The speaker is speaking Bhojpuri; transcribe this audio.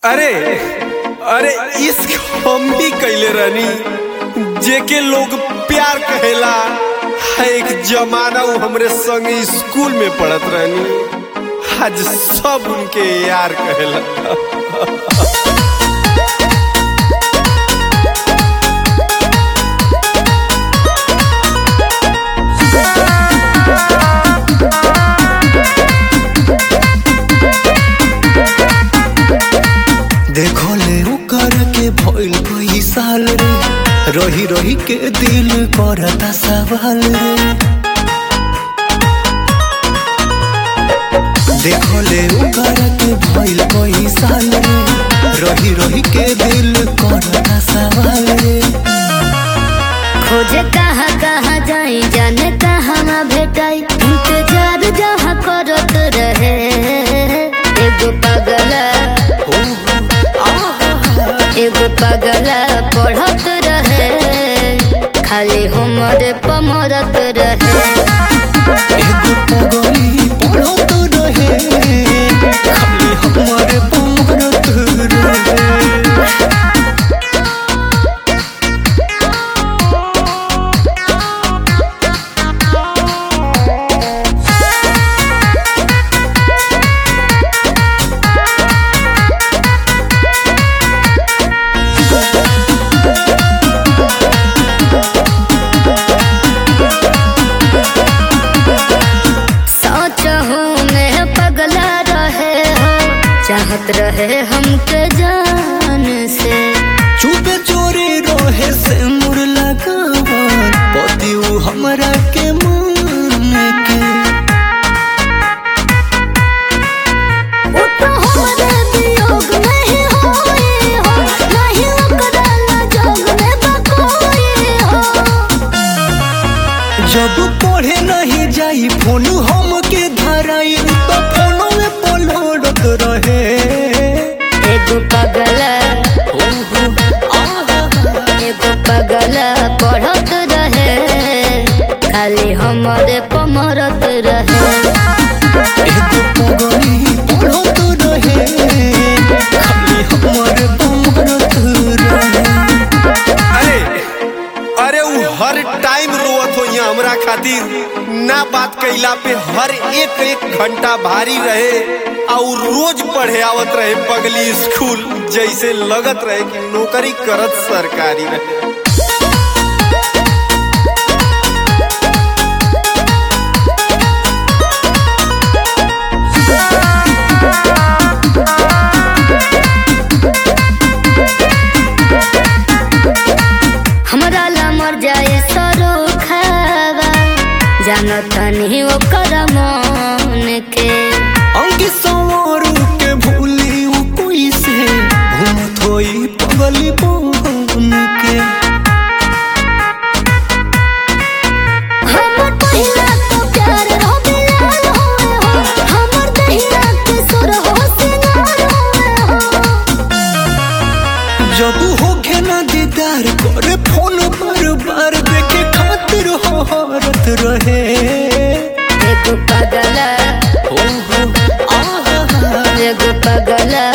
अरे अरे इश्क हम भी कैले रहनी जेके लोग प्यार कहेला है एक जमाना वो हमरे संग स्कूल में पढ़त रहनी आज सब उनके यार कहेला देखो ले ओकर के भइल कई साल रे रही रही के दिल करता सवाल रे देखो ले ओकर के भइल कई साल रे रही रही के दिल करता सवाल रे खोजे कहाँ कहाँ जाई जाने कहाँ भेटाई इंतजार जहाँ करत रहे एगो पगला एगो पगला पढ़त रहे खाली हमरे पमरत रहे एगो पगली पढ़त रहे खाली हमारे पमरत रहे सोच हूँ मैं पगला रहे हो चाहत रहे हमके जान से चुपे चोरी रोहे से मुर लगावन पति उ हमरा के मान के वो तो हमारे वियोग में ही होई हो नहीं ओकरा जोग में बकोई हो जब पढ़े नहीं जाई फोन हम के धराई तो फोनो में पलड़त रहे एगो पगला एगो पगला पढ़त रहे खाली हमारे पमरत रहे एगो पगली पढ़त रहे खाली हमारे पमरत रहे अरे अरे वो हर टाइम रोवत हो यहाँ हमरा खातिर ना बात कैला पे हर एक एक घंटा भारी रहे और रोज पढ़े आवत रहे पगली स्कूल जैसे लगत रहे कि नौकरी करत सरकारी रहे हमरा ला मर जाए सरो खावा जानत नहीं ओकर मन के अंगी सवारू के भूली उ कोई से घूमत होई पगली बन के हमर पहिला तो प्यार हो बिलाल होए हो हमर दहिया के सुर हो सिंगार होए हो जब होखे ना दीदार करे फोन बार बार देखे खातिर हो हरत रहे एगो पगला हो हो आहा एगो पगला